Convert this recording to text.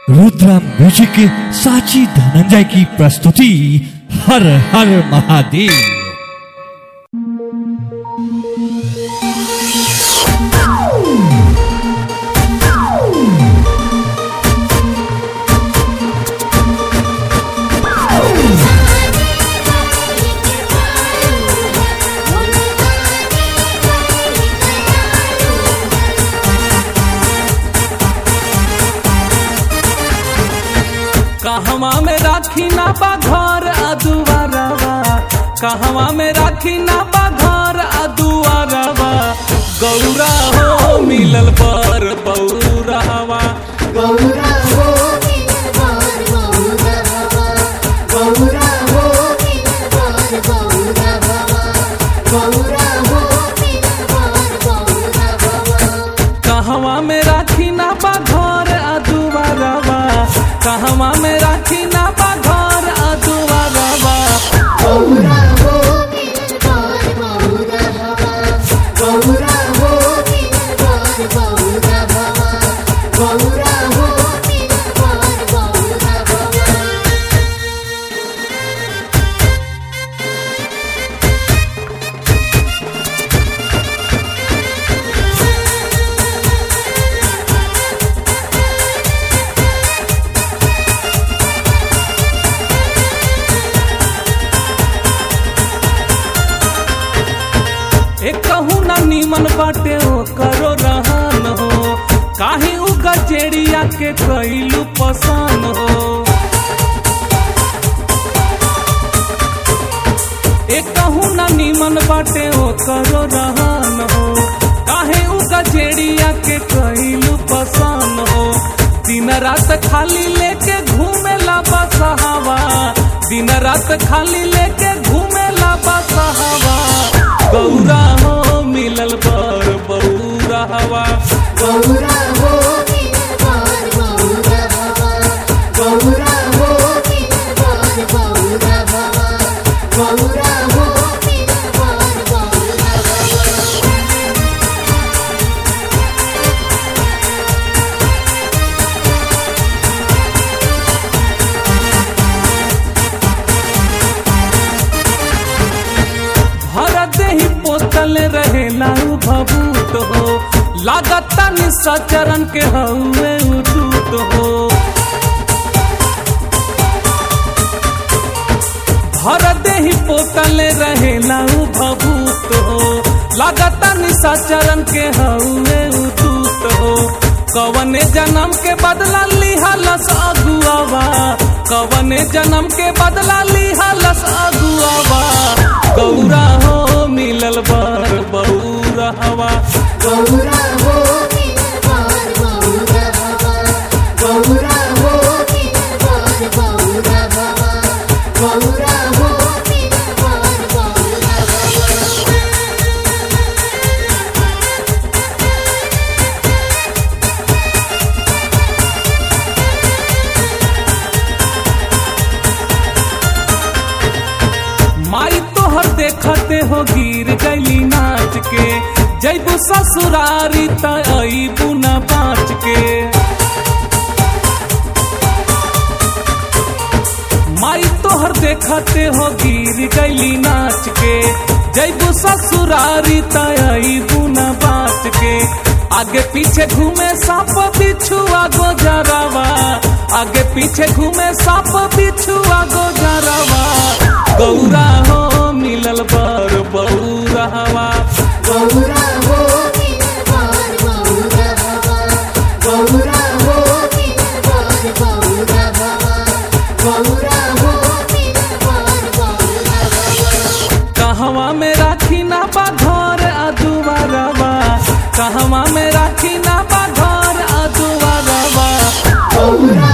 Rudra music के साची धनंजय की प्रस्तुति हर हर महादेव कहवा में राखी ना बा घर अदुआरवा कहवा में राखी ना बा घर अदुआरवा गौरा हो मिलल पर बौरहवा गौरा हो मिलवार गौरा हवा गौरा हो मिलवार गौरा हवा गौरा हो मिलवार गौरा हवा कहवा में राखी ना बा घर अदुआरवा कहवा में राखी ना बा घर अदुआरवा गौरा हो मिलवार गौरा हवा गौरा हो मिलवार गौरा हवा गौरा हो मिलवार गौरा हवा एक कहूँ ना नीमन बाटे ओ करो रहन हो काहे उ गजेड़िया के कैलू पसान हो एक कहूँ ना नीमन बाटे ओ करो रहन हो काहे उ गजेड़िया के कैलू पसान हो दिन रात खाली लेके घूमे ला बसहावा दिन रात खाली लेके घूमे ला बसहावा गौरा हो मिलल बर बौरा हवा गौरा हो मिलवार गौरा हवा गौरा हो मिलवार गौरा हवा गौरा हो मिलवार गौरा हवा भरत ही पोतल रहेला उ भभूत हो लागता निसचरण के हउए उटूट हो भरत ही पोतल रहेला उ भभूत हो लागता निसचरण के हउए उटूट हो कवने जन्म के बदला लिहलस अगुआवा कवने जन्म के बदला लिहलस अगुआवा गौरा हो मिलल बर बौरा हवा गौरा हो मिलवार गौरा हवा गौरा हो मिलवार गौरा हवा गौरा हो मिलवार गौरा हवा माई तोहर देखते हो गिर गईली नाच के जैबू ससुरारी तईबू न बाँच के माई तोहर देखते हो गिर गईली नाच के जैबू ससुरारी तईबू न बाँच के आगे पीछे घूमे सांप बिछुआ गोजरावा आगे पीछे घूमे सांप बिछुआ गोजरावा गौरा हो मिलल बर बौरा हवा गौरा हो मिलवार गौरा हवा गौरा हो मिलवार गौरा हवा गौरा हो मिलवार गौरा हवा कहवा में राखी ना बा घर अदुआरवा कहवा में राखी ना बा घर अदुआरवा गौरा